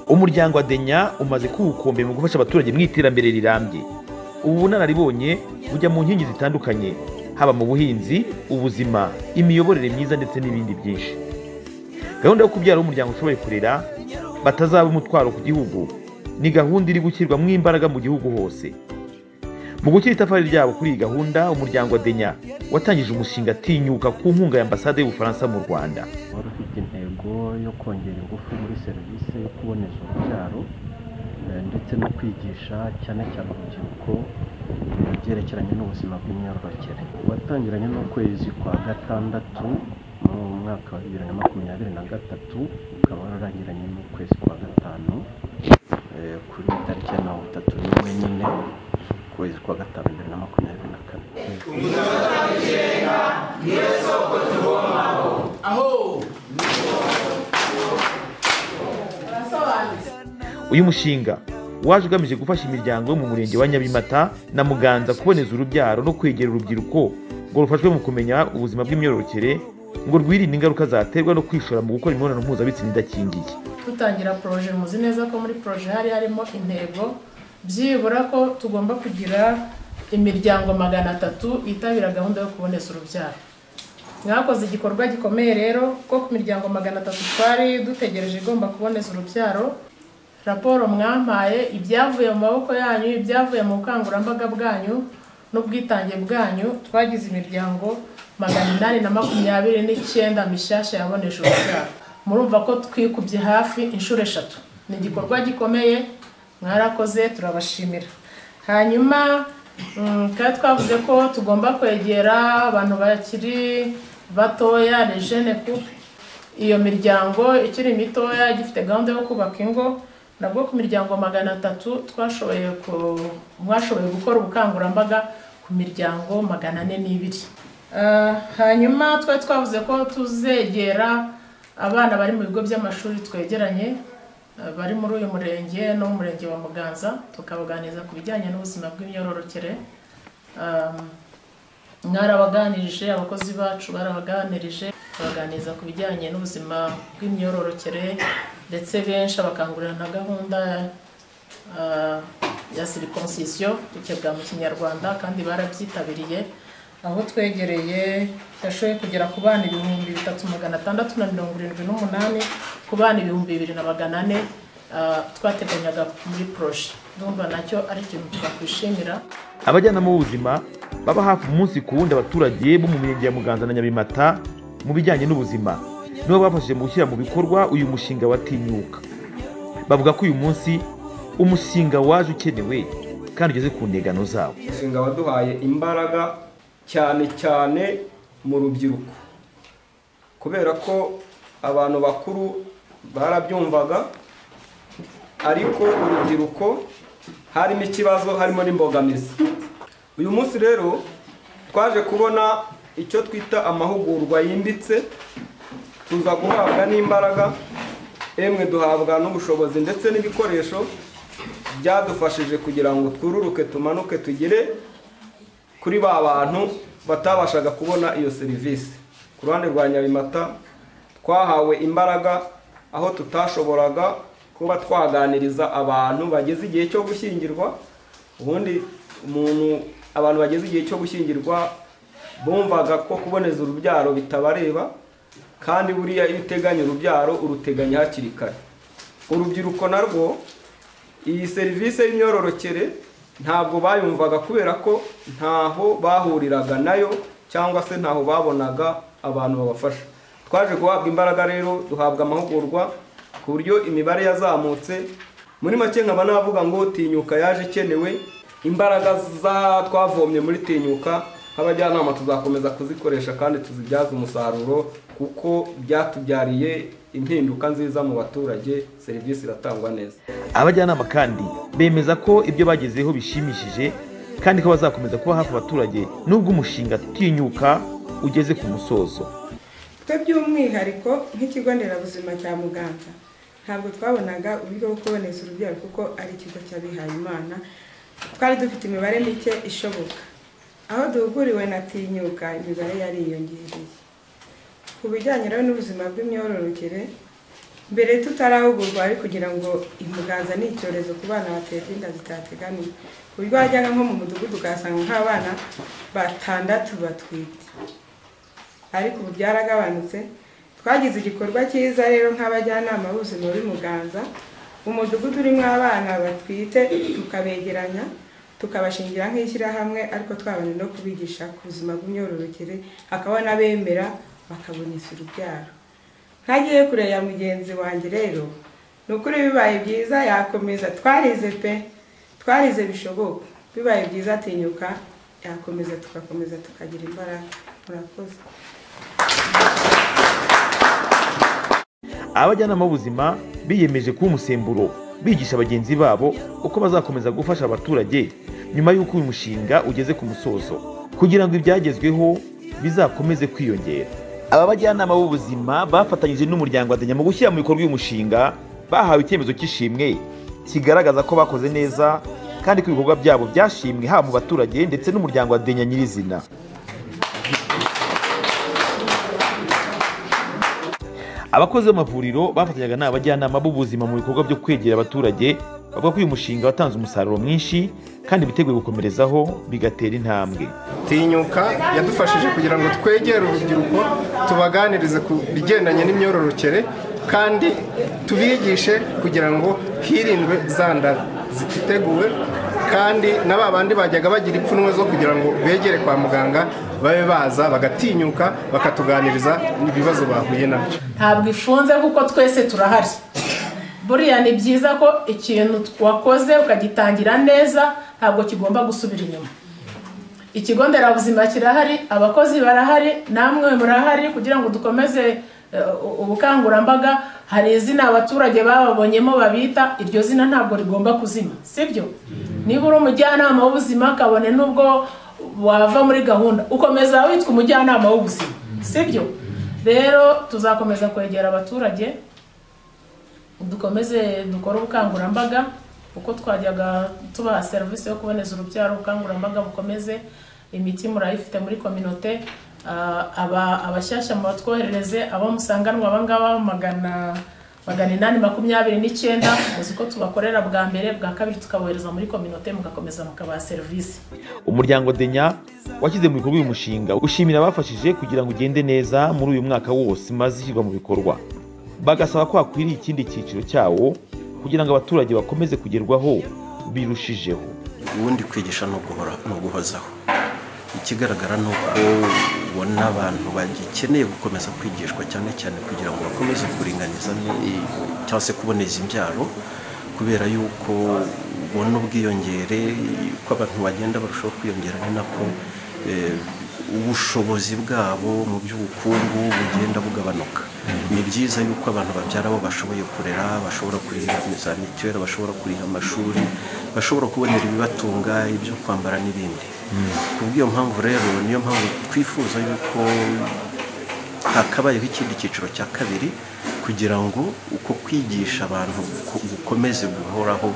umuryango wa denya umaze kuwukombe mu gufasha abaturage mu iterambere rirambye ubu bunararibonye bujya mu nkingi zitandukanye haba mu buhinzi ubuzima imiyoborere myiza ndetse n'ibindi byinshi gahunda yo kubyara umuryango ushoboye kurera batazaba umutwaro ku gihugu ni gahunda iri gushyirwamo imbaraga mu gihugu hose mu gushyira itafari ryabo kuri iyi gahunda umuryango wa denya watangije umushinga atinyuka ku nkunga ya ambasade y'ubufaransa mu rwanda wari ufite intego yo kongera ingufu muri serivisi yo kuboneza urubyaro eh, ndetse no kwigisha cyane cyane urubyiruko eh, ibyerekeranye n'ubuzima bw'imyororokere watangiranye n'ukwezi kwa gatandatu mu mwaka wa bibiri na makumyabiri na gatatu ukaba wararangiranye n'ukwezi kwa gatanu eh, kuri tariki ya mirongo itatu n'imwe nyine ukwezi kwa gatanu bibiri na makumyabiri na kane uyu mushinga waje ugamije gufasha imiryango yo mu murenge wa nyabimata na muganza kuboneza urubyaro no kwegera urubyiruko ngo rufashwe mu kumenya ubuzima bw'imyororokere ngo rwirinde ingaruka zaterwa no kwishora mu gukora imibonano mpuzabitsina idakingiye dutangira poroje muzi neza ko muri poroje hari harimo intego byibura ko tugomba kugira imiryango magana atatu yitabira gahunda yo kuboneza urubyaro mwakoze igikorwa gikomeye rero ko ku miryango magana atatu twari dutegereje igomba kuboneza urubyaro raporo mwampaye ibyavuye mu maboko yanyu ibyavuye mu bukangurambaga bwanyu n'ubwitange bwanyu twagize imiryango magana inani na makumyabiri n'icyenda mishyashya yaboneje urubyaro murumva ko twikubye hafi inshuro eshatu ni igikorwa gikomeye mwarakoze turabashimira hanyuma mm, kandi twavuze ko tugomba kwegera abantu bakiri batoya rejene kupe iyo miryango ikiri mitoya gifite gahunda yo kubaka ingo nabwo ku miryango magana atatu twashoboye ku- mwashoboye gukora ubukangurambaga ku miryango magana ane n'ibiri Ah, hanyuma twari twavuze ko tuzegera abana bari mu bigo by'amashuri twegeranye ah, bari muri uyu murenge no mu murenge wa muganza tukabaganiriza ku bijyanye n'ubuzima bw'imyororokere Ah, mwarabaganirije abakozi bacu barabaganirije baganiriza ku bijyanye n'ubuzima bw'imyororokere ndetse benshi abakangurira na gahunda ah, ya sirikonsiyo bikebwa mu kinyarwanda kandi barabyitabiriye aho twegereye gashoye kugera ku bana ibihumbi bitatu magana atandatu na mirongo irindwi n'umunani ku bana ibihumbi bibiri na magana ane ah, twateganyaga muri poroje ndumva nacyo ari ikintu twakwishimira abajyanama b'ubuzima baba hafi umunsi ku wundi abaturage bo mu mirenge ya muganza na nyabimata mu bijyanye n'ubuzima nibo bafashije mu gushyira mu bikorwa uyu mushinga watinyuka bavuga ko uyu munsi umushinga waje ukenewe kandi ugeze ku ntegano zawo umushinga waduhaye imbaraga cyane cyane mu rubyiruko kubera ko abantu bakuru barabyumvaga ariko urubyiruko harimo ikibazo harimo n'imbogamizi uyu munsi rero twaje kubona icyo twita amahugurwa yimbitse tuza guhabwa n'imbaraga emwe duhabwa n'ubushobozi ndetse n'ibikoresho byadufashije kugira ngo twururuke tumanuke tugere kuri ba bantu batabashaga kubona iyo serivisi ku ruhande rwa nyabimata twahawe imbaraga aho tutashoboraga kuba twaganiriza abantu bageze igihe cyo gushyingirwa ubundi umuntu abantu bageze igihe cyo gushyingirwa bumvaga ko kuboneza urubyaro bitabareba kandi buriya iyo uteganya urubyaro uruteganya hakiri kare urubyiruko narwo iyi serivisi y'imyororokere ntabwo bayumvaga kubera ko ntaho bahuriraga nayo cyangwa se ntaho babonaga abantu babafasha twaje guhabwa imbaraga rero duhabwa amahugurwa ku buryo imibare yazamutse muri make nkaba navuga ngo tinyuka yaje ikenewe imbaraga za twavomye muri tinyuka nk'abajyanama tuzakomeza kuzikoresha kandi tuzibyaze umusaruro kuko byatubyariye impinduka nziza mu baturage serivisi iratangwa neza abajyanama kandi bemeza ko ibyo bagezeho bishimishije kandi ko bazakomeza kuba hafi abaturage nubwo umushinga utinyuka ugeze ku musozo twe by'umwihariko nk'ikigo nderabuzima cya muganga ntabwo twabonaga uburyo bwo kuboneza urubyaro kuko ari ikigo cy'abihaye imana twari dufite imibare mike ishoboka aho duhuguriwe na tinyuka imibare yariyongereye ku bijyanye rero n'ubuzima bw'imyororokere mbere tutarahugurwa ari kugira ngo imuganza ni icyorezo ku bana baterwa inda zitateganiwe ku buryo wajyaga nko mu mudugudu ugasanga nk'abana batandatu batwite ariko ubu byaragabanutse twagize igikorwa cyiza rero nk'abajyanama b'ubuzima b'umuganza umudugudu urimo abana batwite tukabegeranya tukabashingira nk'ishyirahamwe ariko twabanje no kubigisha ku buzima bw'imyororokere hakaba n'abemera bakaboneza urubyaro ntagiye kure ya mugenzi wanjye rero ni ukuri bibaye byiza yakomeza twarize pe twarize bishoboka bibaye byiza atinyuka yakomeza tugakomeza tukagira imbaraga murakoze abajyanama b'ubuzima biyemeje kuba umusemburo bigisha bagenzi babo uko bazakomeza gufasha abaturage nyuma y'uko uyu mushinga ugeze ku musozo kugira ngo ibyagezweho bizakomeze kwiyongera aba bajyanama b'ubuzima bafatanyije n'umuryango adenya mu gushyira mu bikorwa uyu mushinga bahawe icyemezo cy'ishimwe kigaragaza ko bakoze neza kandi ko ibikorwa byabo byashimwe haba mu baturage ndetse n'umuryango adenya nyirizina abakozi b'amavuriro bafatanyaga n'abajyanama b'ubuzima mu bikorwa byo kwegera abaturage bavuga ko uyu mushinga watanze umusaruro mwinshi kandi biteguye gukomerezaho bigatera intambwe tinyuka yadufashije kugira ngo twegere urubyiruko tubaganirize ku bigendanye n'imyororokere kandi tubigishe kugira ngo hirindwe za ndara ziteguwe kandi na ba bandi bajyaga bagira ipfunwe zo kugira ngo begere kwa muganga babe baza bagatinyuka bakatuganiriza ibibazo bahuye nabyo ntabwo ifunze kuko twese turahari buriya ni byiza ko ikintu wakoze ukagitangira neza ntabwo kigomba gusubira inyuma ikigo nderabuzima kirahari abakozi barahari namwe murahari kugira ngo dukomeze eh, ubukangurambaga hari izina abaturage bababonyemo babita iryo zina ntabwo rigomba kuzima sibyo niba uri umujyanama w'ubuzima kabone n'ubwo wava muri gahunda ukomeza witwa umujyanama w'ubuzima sibyo rero tuzakomeza kwegera abaturage dukomeze dukore ubukangurambaga uko twajyaga tubaha serivisi yo kuboneza urubyaro ubukangurambaga bukomeze imiti murayifite muri kominote Ah, aba- abashyashya mubatwoherereze abo musanganwa abangaba magana magana inani makumyabiri n'icyenda muzi ko tubakorera bwa mbere bwa kabiri tukabohereza muri kominote mugakomeza mukabaha serivisi umuryango denya washyize mu bikorwa uyu mushinga ushimira abafashije kugira ngo ugende neza muri uyu mwaka wose maze ishyirwa mu bikorwa bagasaba ko hakwiriye ikindi cyiciro cyawo kugira ngo abaturage bakomeze kugerwaho birushijeho ubundi kwigisha ni uguhora ni uguhozaho ikigaragara ni uko ubona abantu bagikeneye gukomeza kwigishwa cyane cyane kugira ngo bakomeze kuringaniza ni- cyangwa se kuboneza imbyaro kubera yuko ubona ubwiyongere uko abantu bagenda barushaho kwiyongera ni nako eh, ubushobozi bwabo mu by'ubukungu bugenda bugabanuka ni byiza yuko abantu babyara bo bashoboye kurera bashobora kurihira za mituweli bashobora kurihira amashuri bashobora kubonera ibibatunga ibyo kwambara n'ibindi ku bw'iyo mpamvu rero niyo mpamvu twifuza yuko hakabayeho ikindi cyiciro cya kabiri kugira ngo uko kwigisha abantu gu- gukomeze guhoraho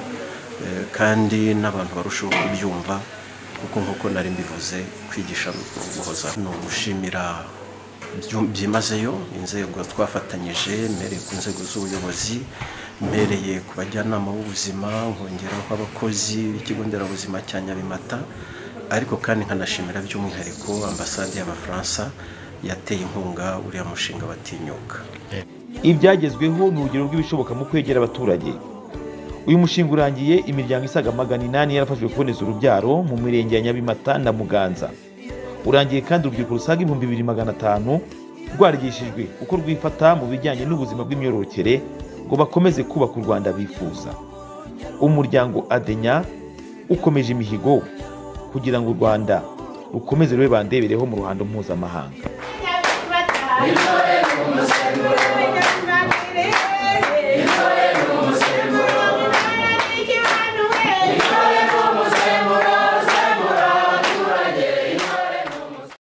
eh, kandi n'abantu barusheho kubyumva kuko nk'uko nari mbivuze kwigisha ni uguhoza ni ugushimira byu- byimazeyo inzego twafatanyije mpereye ku nzego z'ubuyobozi mpereye ku bajyanama b'ubuzima nkongeraho abakozi b'ikigo nderabuzima cya nyabimata ariko kandi nkanashimira by'umwihariko ambasade y'abafaransa yateye inkunga uriya mushinga batinyuka ibyagezweho ni urugero rw'ibishoboka mu kwegera abaturage uyu mushinga urangiye imiryango isaga magana inani yarafashwe kuboneza urubyaro mu mirenge ya nyabimata na muganza urangiye kandi urubyiruko rusaga ibihumbi bibiri magana atanu rwarigishijwe uko rwifata mu bijyanye n'ubuzima bw'imyororokere ngo bakomeze kubaka u rwanda bifuza umuryango adenya ukomeje imihigo kugira ngo u rwanda rukomeze rube bandebereho mu ruhando mpuzamahanga Thank you.